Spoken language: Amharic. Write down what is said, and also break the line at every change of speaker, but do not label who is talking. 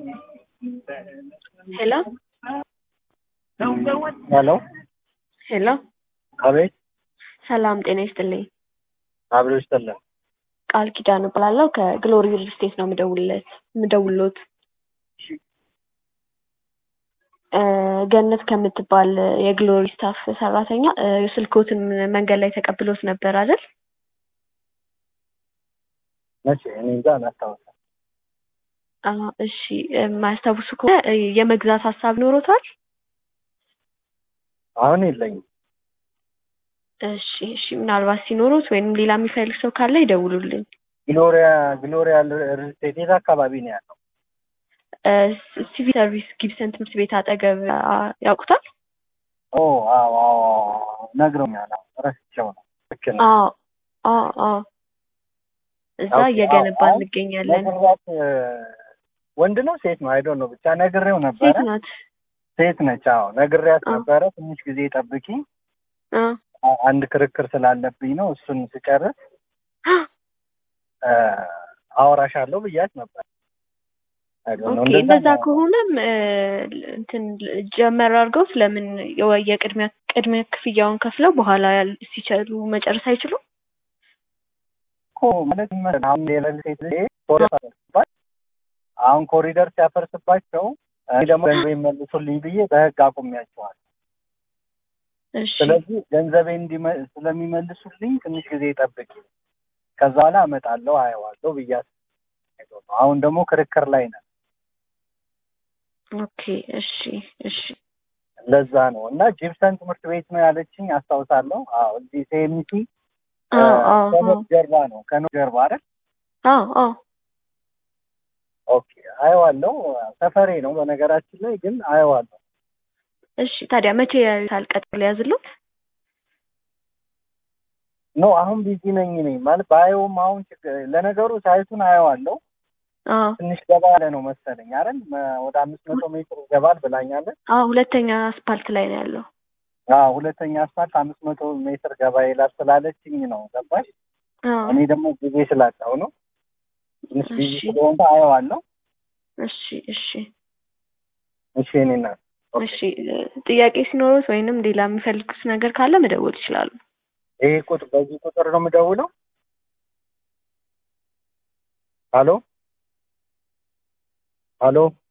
ሄሎ
ሄሎ
ሄሎ
አቤት
ሰላም ጤና ይስጥልኝ።
አብሮ ይስጥልን።
ቃል ኪዳን እባላለሁ ከግሎሪ ሪል ስቴት ነው የምደውልለት የምደውልሎት እ ገነት ከምትባል የግሎሪ ስታፍ ሰራተኛ እ ስልክዎትን መንገድ ላይ ተቀብሎት ነበር አይደል?
መቼ እኔ እንጃ አላስታውስም።
አ እሺ የማያስታውሱ ከሆነ እ የመግዛት ሀሳብ ኖሮታል?
አሁን የለኝም።
እሺ እሺ ምናልባት ሲኖሩት ወይም ሌላ የሚፈልግ ሰው ካለ ይደውሉልኝ።
ግሎሪያ ግሎሪያ ሪል ስቴት የት አካባቢ ነው ያለው?
እ ሲቪል ሰርቪስ ጊብሰን ትምህርት ቤት አጠገብ አ ያውቁታል?
ኦ አዎ አዎ አዎ ነግረውኛል። አዎ ረስቼው ነው። ልክ ነው።
አዎ አዎ አዎ እዛ
ኦኬ፣
እየገነባን
አዎ፣ አዎ።
እንገኛለን።
ነግሬያት እ ወንድ ነው ሴት ነው አይዶን ነው ብቻ ነግሬው ነበረ።
ሴት ናት።
ሴት ነች። አዎ ነግሬያት
አዎ።
ነበረ። ትንሽ ጊዜ ጠብቂ፣
አ
አ- አንድ ክርክር ስላለብኝ ነው። እሱን ስጨርስ እ አወራሻለሁ ብያት ነበር። አይዶን ነው
ኦኬ
እንደዛ
እንደዛ
ነው።
ከሆነም እ እንትን ጀመር አድርገው ስለምን የወ- የቅድሚያ ቅድሚያ ክፍያውን ከፍለው በኋላ ያል- ሲችሉ መጨረስ አይችሉም?
እኮ ማለት ምን መሰለህ፣ አሁን የሪል ስቴት ላይ ኮሪደር ሲያፈርስባቸው አሁን ኮሪደር ሲያፈርስባቸው እኔ ደግሞ ገንዘብ ይመልሱልኝ ብዬ በህግ አቁሜያቸዋል።
እሺ
ስለዚህ ገንዘቤ እንዲመ- ስለሚመልሱልኝ ትንሽ ጊዜ ጠብቂ፣ ከዛ በኋላ እመጣለሁ አየዋለሁ ብያት ነው። አሁን ደግሞ ክርክር ላይ ነን።
ኦኬ እሺ እሺ
ለዛ ነው እና ጂፕሰን ትምህርት ቤት ነው ያለችኝ አስታውሳለሁ። አዎ እዚህ ሴሚቲ
አዎ አዎ
ከኖት
አዎ
ጀርባ ነው ከኖት ጀርባ አይደል?
አዎ አዎ
ኦኬ አየዋለሁ። ሰፈሬ ነው በነገራችን ላይ ግን አየዋለሁ።
እሺ ታዲያ መቼ ያዩታል? ቀጠሮ ሊያዝሉት?
ኖ አሁን ቢዚ ነኝ ነኝ ማለት ባየውም አሁን ችግር- ለነገሩ ሳይቱን አየዋለሁ።
አዎ
ትንሽ ገባ ያለ ነው መሰለኝ አይደል? መ- ወደ አምስት መቶ ሜትር ይገባል ብላኛለች።
አዎ ሁለተኛ አስፓልት ላይ ነው ያለው።
አዎ ሁለተኛ አስፋልት አምስት መቶ ሜትር ገባ ይላል ስላለችኝ ነው ገባሽ?
አዎ
እኔ ደግሞ ጊዜ ስላጣው ነው ትንሽ ቢዚ
እሺ
ስለሆንኩ አየዋለሁ።
እሺ እሺ
እሺ እኔ እናት
እሺ እ ጥያቄ ሲኖሩት ወይንም ሌላ የሚፈልጉት ነገር ካለ መደወል ይችላሉ።
ይሄ ቁጥር በዚህ ቁጥር ነው የምደውለው? ሀሎ ሀሎ